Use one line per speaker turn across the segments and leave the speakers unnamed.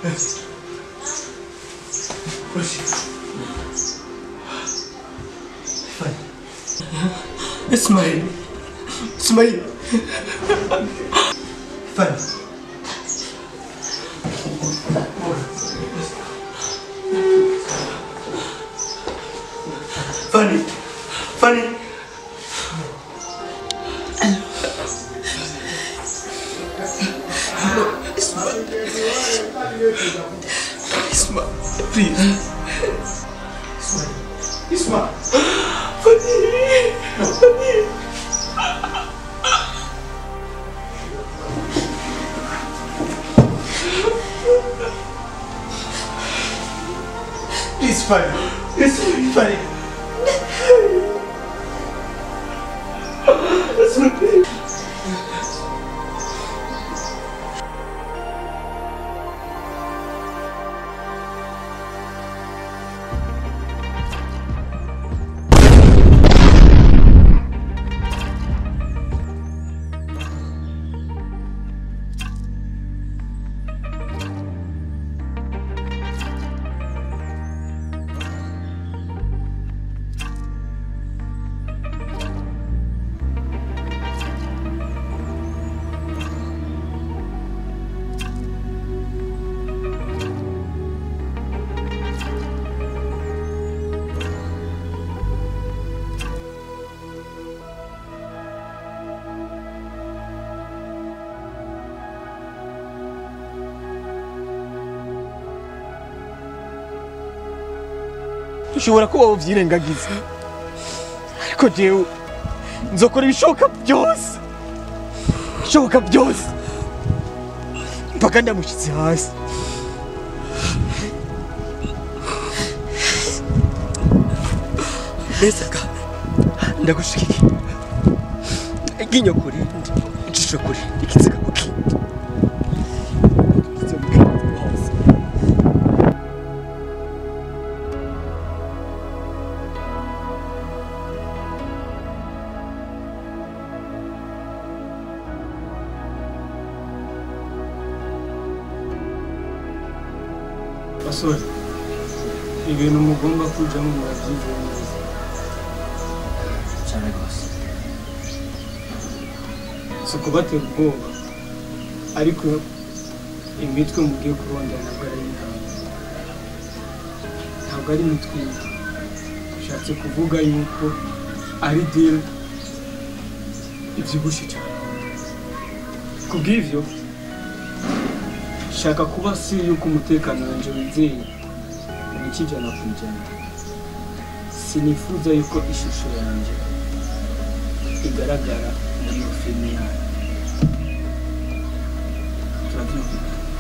اسمعي اسمعي فن فاني فاني اسمع اسمع بليز اسمع اسمع فاني فاني Please, Fanny. It's Fanny. It's okay.
ushobora kuba wabyirengagiza ariko jewe nzokora ibishoboka byose ibishoboka byose mpaka ndamushyitse hasi mbese ka ndagushigikiye iryinyo kuri ijisho kuri ikiziga ku kindi Izo mbwira hose.
basore ibintu mugomba kujyamo murabyizeye neza
cyane rwose
si ukubatera ubwoba ariko imitwe mugiye kurondera ntabwo ari intama ntabwo ari imitwe imwe bishatse kuvuga yuko ari diri ibyibushye cyane ku bw'ibyo shaka kuba si yuko umutekano wanjye wizeye ibice ijana ku ijana sinifuza yuko ishusho yanjye igaragara muri iyo filime yayo turabyumva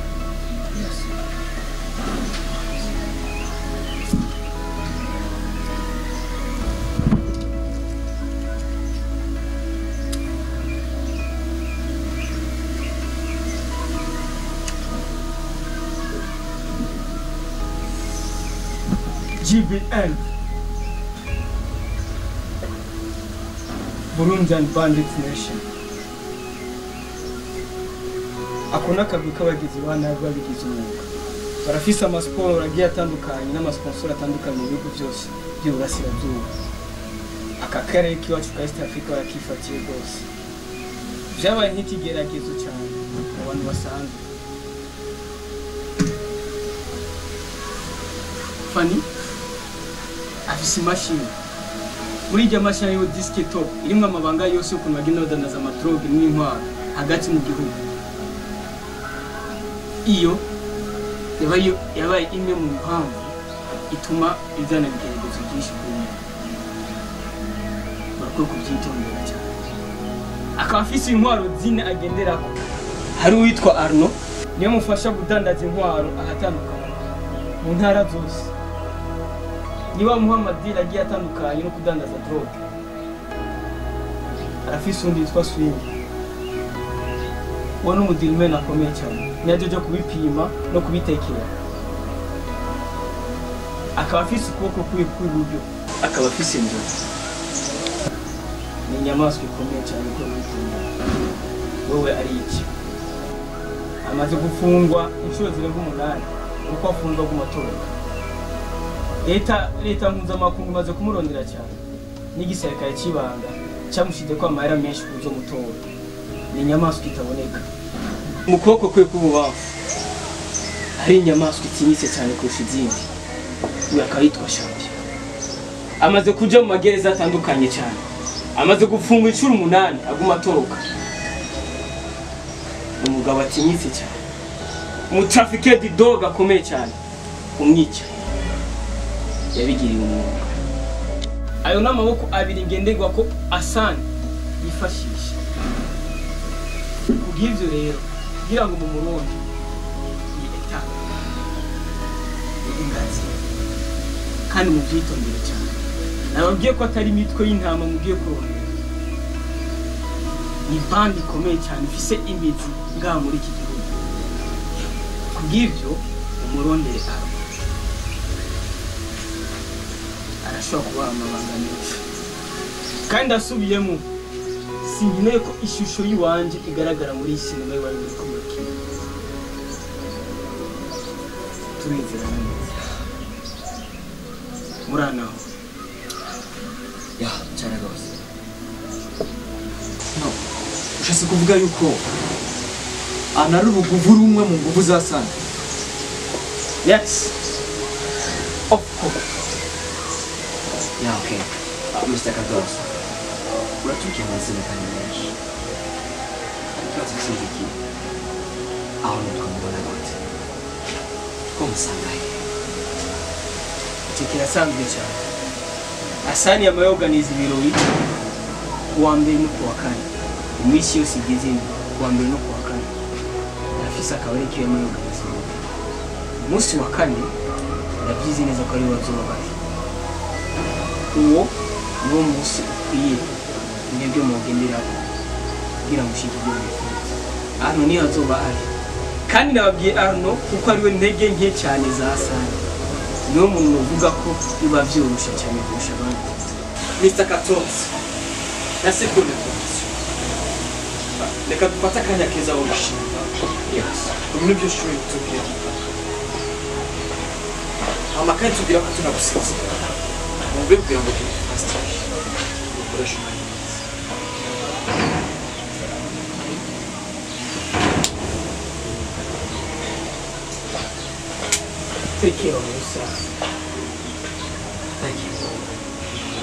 GBN Burundian Bandit Nation ako ni akagwi k'abagizi ba nabi babigize umwuga barafise amasiporo agiye atandukanye n'amasponsor atandukanye mu bihugu byose by'uburasirazuba aka karere k'iwacu ka east africa barakifatiye rwose byabaye nk'ikigeragezo cyane mu bantu basanzwe fani afise imashini muri iryo mashini hariho disike top irimo amabanga yose y'ukuntu bagenda badanaza amadroge n'intwaro hagati mu gihugu iyo yabaye yabaye imwe mu mpamvu ituma izana ibigeragezo byinshi kuri mwe barakwiye kubyitondera cyane akaba afise intwaro zine agenderako hari uwitwa arno niyo mufasha kudandaza intwaro ahatandukanye mu ntara zose niba muha amadiri agiye atandukanye no kudandaza droge arafise undi yitwa swingi uwo ni umudirimeni akomeye cyane niyajya ajya kubipima no kubitekera akaba afise ukuboko kwiwe kw'iburyo akaba afise inzozi ni inyamaswa ikomeye cyane ko witunga wowe ari iki amaze gufungwa inshuro zirenga umunani uko afungwa bw'umutungo leta leta mpuzamakungu imaze kumurondera cyane n'igisirikare cy'ibanga cyamushyize ko amahera menshi ku zo mutora ni inyamaswa itaboneka mu kuboko kwe k'ububafu hari inyamaswa itinyitse cyane kurusha izindi uyu akaba yitwa shampiyo amaze kuja mu magereza atandukanye cyane amaze gufungwa inshuro umunani aguma atoroka ni umugabo atinyitse cyane umutrafikedi dog akomeye cyane umwica yabigiriye umwuga ayo ni amaboko abiri ngenderwa ko asani yifashisha kubw'ibyo rero kugira ngo mu murundi ni eta ni ingazi kandi mubyitondere cyane nababwiye ko atari imitwe y'intama mugiye kurondera ni bandi ikomeye cyane ifise imizi ngaha muri iki gihugu kubw'ibyo umurondere aba arashobora kubaha amabanga menshi kandi asubiyemo sinkeneye ko ishusho y'iwanje igaragara muri iyi sinema y'iwanjye muri kumurikira turizera neza muranaho
ya cyane rwose
no ushatse kuvuga yuko anari uruguvu rumwe mu nguvu za sana
yes of course
ya okay uh, Mr. Kados uratubwiye amazina kandi menshi ikibazo kindi ki aho nitwamubona gute ko musanga he
icyo kirasanzwe cyane asani yamayoganiza ibirori kuwa mbere no kuwa kane iminsi yose igize ine kuwa mbere no kuwa kane afise akabari kiwe yamayoganiza ibirori umunsi wa kane ndabyizi neza ko ariwe bazoba bari uwo niwo munsi ukwiye mwebwe mugenderaho kugira ngo ushike ibyo mwifuza arno niyo azoba ari kandi nababwiye arno kuko ariwe ntege nke cyane za asani niwe muntu uvuga ko biba byoroshye cyane kurusha abandi
mr katonzi na sekunde komisiyo reka dufate akanya keza wo gushinga ubu nibyo shuri tubwira amakaye tubwira ko tunagusinzira mubwe kugira ngo tubifasitire dukoreshe umwanya mwiza
take care of yourself
thank you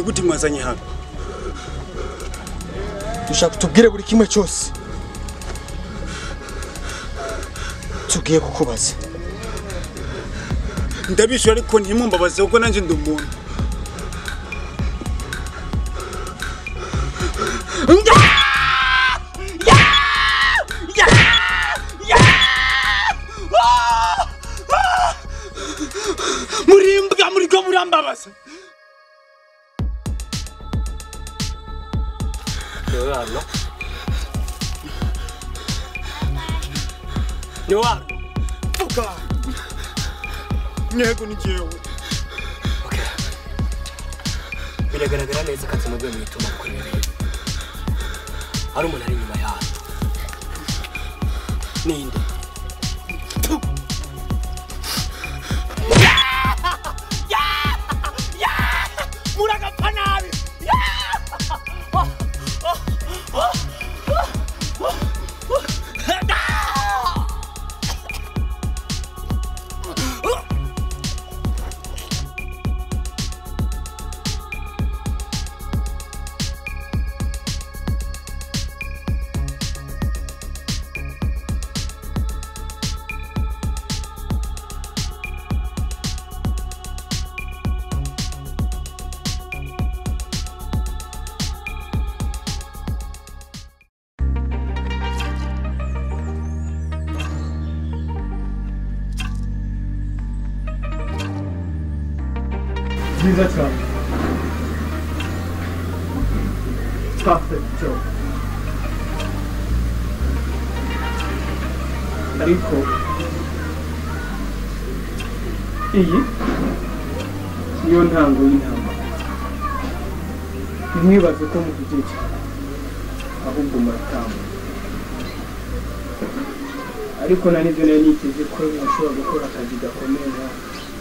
gute mwazanye hano
dushaka tubwire buri kimwe cyose tugiye kukubaza
ndabishyura ariko ntimumbabaze kuko nanjye ndi umuntu murimbwa muriko murambabaza
niwe hano niwe hano
vuga yego ni jewe
biragaragara neza ko atuma mu ituma gukora ibintu hari umuntu ari inyuma yawe ninde muragapfa nabi
byiza cyane perfect job ariko iyi niyo ntango y'intambara ntimwibaze ko muvugiye cyane ahubwo muratamba ariko na nibyo nari niteze ko mushobora gukora akazi gakomeye nkawe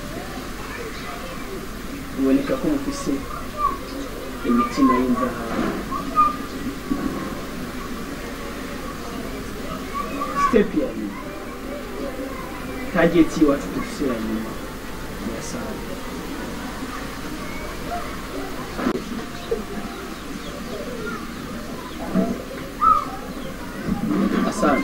biboneka ko mufise imitima y'inzahabu sitepu ya nyuma tageti iwacu dufise ya nyuma irasanzwe asante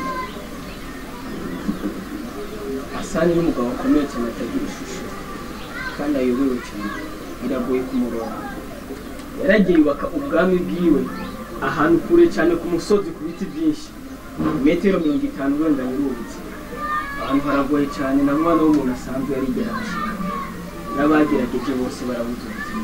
asani ni umugabo akomeye cyane atagira ishusho kandi ayobewe cyane biragoye kumuronga yaragiye yubaka ubwami bwiwe ahantu kure cyane ku musozi ku biti byinshi metero mirongo itanu urenganya urubutse ahantu haragoye cyane na mwana w'umuntu asanzwe yarigera ahashyira n'abagerageje bose barabuze ubuzima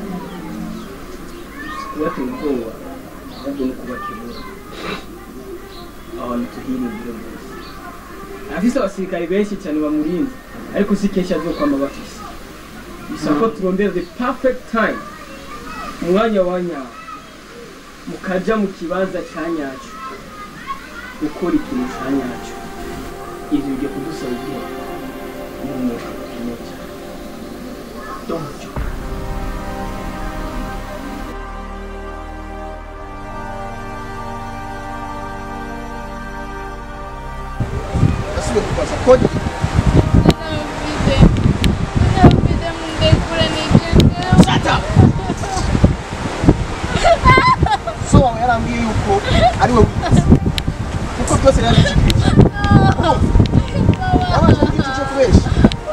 kubatera ubwoba ahubwo no kubakebura abantu tuhiringire bose afise abasirikare benshi cyane bamurinze ariko si kenshi azokwama bafise bisaba ko turondera the perfect time umwanya wa nyawo mukaja mu kibanza ca nyacyo gukora ikintu ca nyacyo ivyo bigiye kudusaba igihe n'umwuka ukeneye cyane donjo
asubiye kubaza kodi so wawe yarambwiye yuko ari we wize kuko byose yarabishikirije yabanje kugira icyo kubesha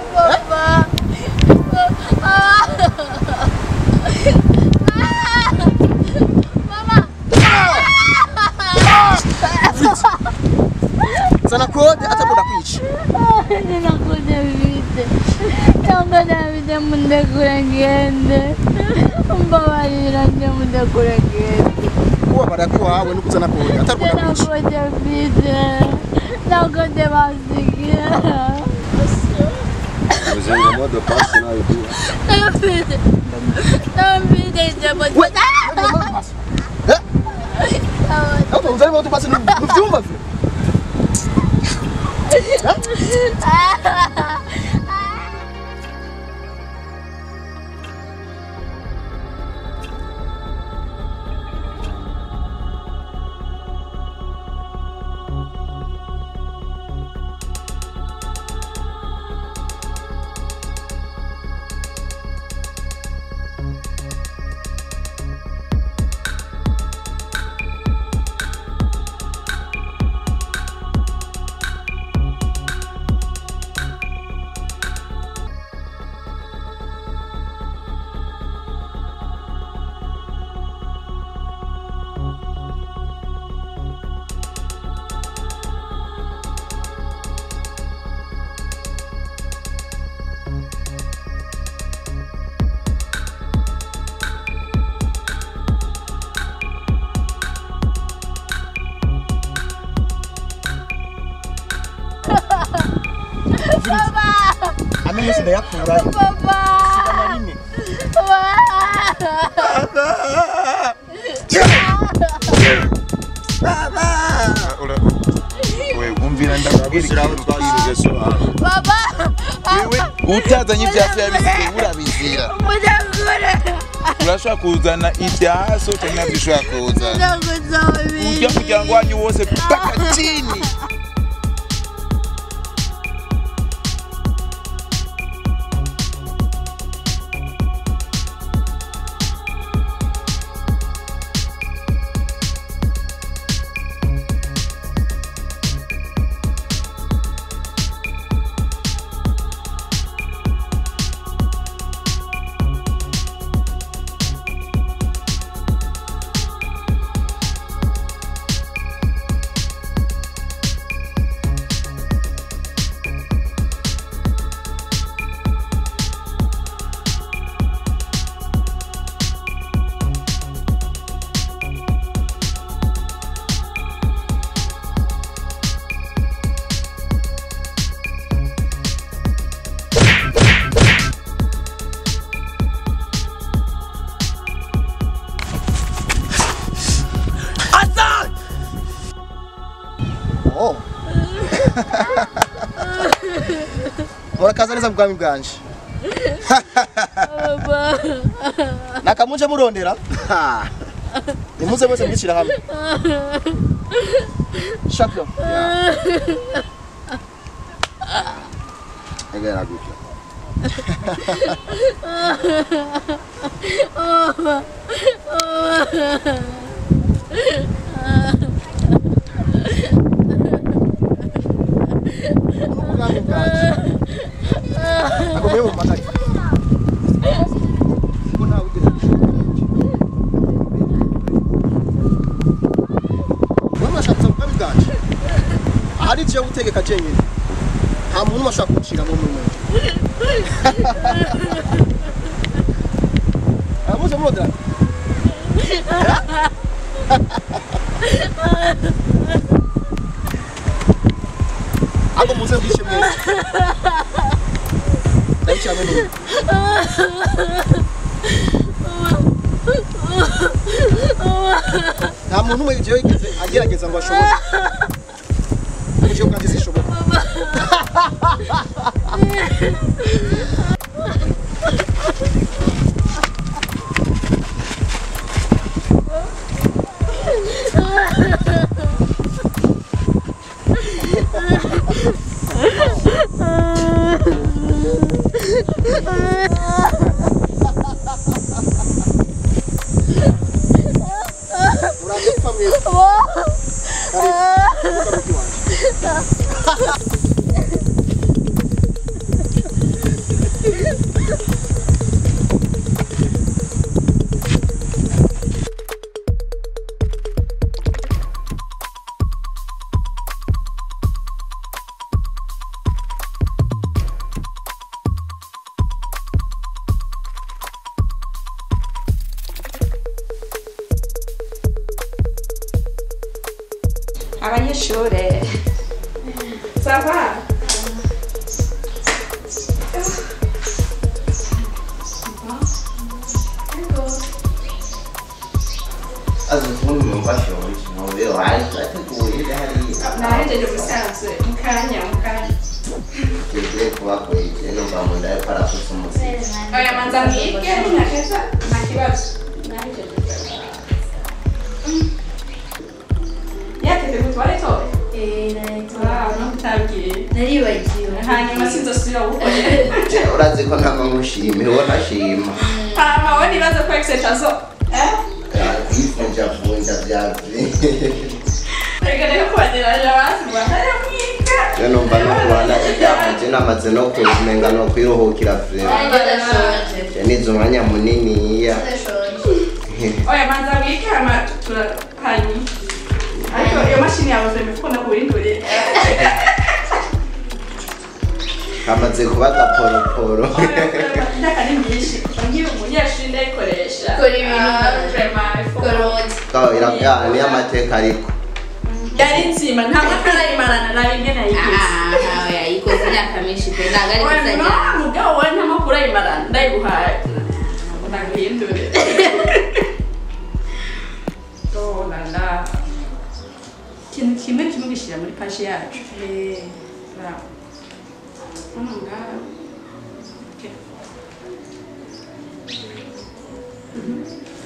zana kode atakunda kwica
Ninakuja vite. Nakuja vite munde kure ngende. Mbabarira nje munde kure ngende.
kubabara kw'iwawe no kuzana kode atakunda kwica
Nakuja vite. Nakuja basikia.
Vous avez le mot de passe là et tout.
Navide. Navide jambo.
we Auto uzari moto basi nuvyumva vyo
Papa!
ame yose ndayakurayo
Papa!
sigana rimwe
we umvira ndakubwira
Ushyiraho twashyirije so hano.
Papa!
wewe utazanye ivyasi yabisize urabizira
Mudakure!
urashobora kuzana ibyaso cyangwa nabyo ushobora kuzana
Ndagusaba
ujya muryango wanyu wose mpaka chini
Oh. murakaza neza mu bwami bwanje nakamuje murondera Ha. nimuze mwese mwicira hamwe champion
Egera gutya.
ubwami bwanje agomeye mu magari ko ntawe ugeze wamashaka mu bwami bwanje ahari je gutegeka jenyine nta muntu umwe ashobora kuncira mu munwe amuze murondera Ako muze mwishe mwese. Ndayicira mwe n'umwe. Nta muntu umwe jewe yigeze agerageza ngo ashobore. Uje bwanjye sishoboka. Muraje gupfa mwese. Karibu. Kuka muti wanje.
abanyeshuri sava
azifuni mubashonje nobe wateguye hariya
nahejeje ubusanzwe mukanya mukanya
tugiye kubakwege numva mu nda yuko arafuse umuzigo
oya manza mwige ninakeza nta kibazo yateze gutwara itobe ntutabwiye
Naribagiwe.
hanyuma sinzosubira gukorera
urazi ko nta mamushime uwo ntashima
hama we nibaza ko exetazo
kwivunjavunja vyavye
reka rero kubageranya basi rwanda mwiga
yo numva no kubana ivyamaje namaze no kuzimenga no kwiruhukira vrema je nize umwanya muniniya
oya manza mwige hama tura hanyuma ariko iyo mashini yawe vrema ikunda kubindurira
kamaze kuba gaporoporo
imyaka ni myinshi nkiri umunyeshuri ndayikoresha
Kora ibintu
Ah, vraiment, il faut-
niyo amateka ariko
yari nzima nta mwaka nayimarana nabi imwe nayigize
yayikoze imyaka myinshi ntabwo ari gusajya
mugabo wowe nta makuru ayimara ndayiguhaye ndaguhindure oh la la ikintu kimwe kimwe gishyira muri paji yacu Bravo. hano ngaha Okay. Mhm.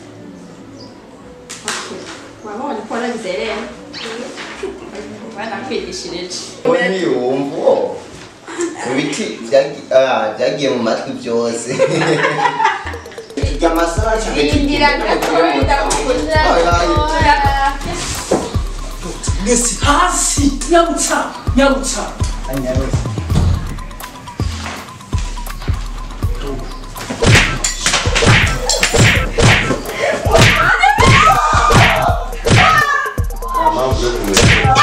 Okay. wabonye ko waragize rero banakwigishirije
we ntiyumva ibiti byagi- ah, byagiye mu matwi byose amasaha
Indira gatoya ndakukunda
mwese hasi nyabutsa nyabutsa
nta mpamvu yo kumenya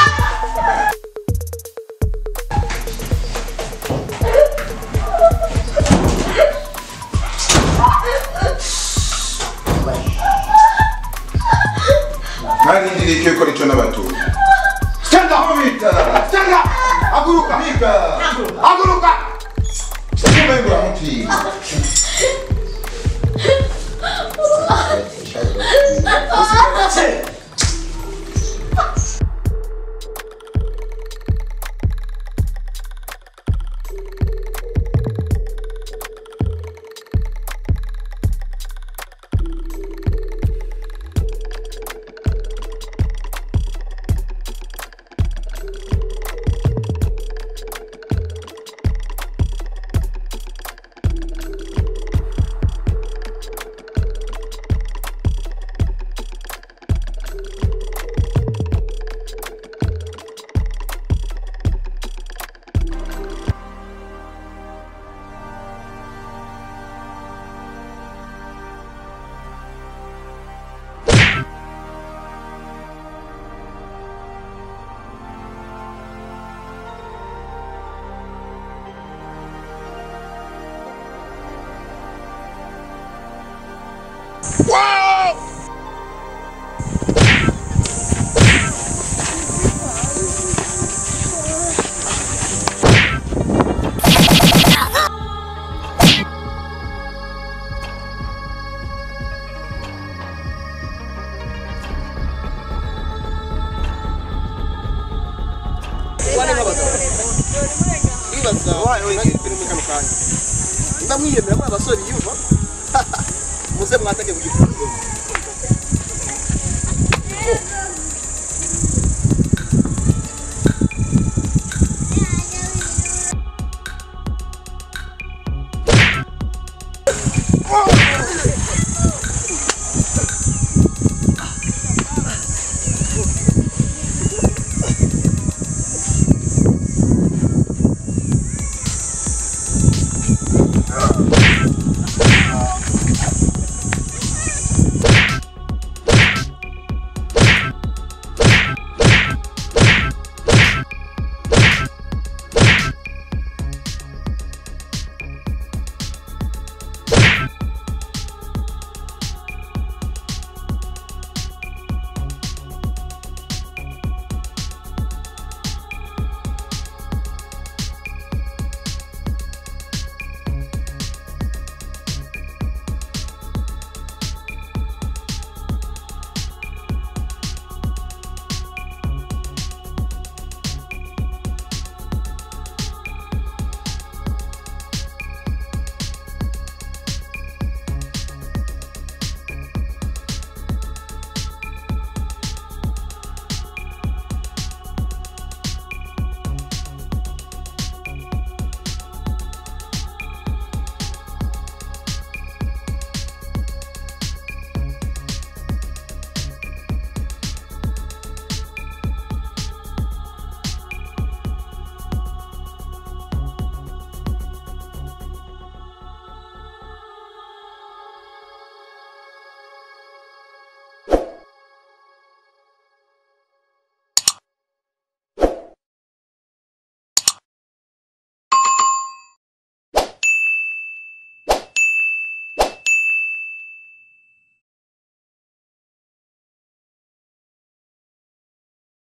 ntarindiriye icyo gukora icyo n'abatuje stand up bita stand up haguruka bika haguruka kumbe nguramutiye
ndibaza nanjye turi muri kano kanya mba mwiyemera muri abasore yumva muze mwatake ku gifungo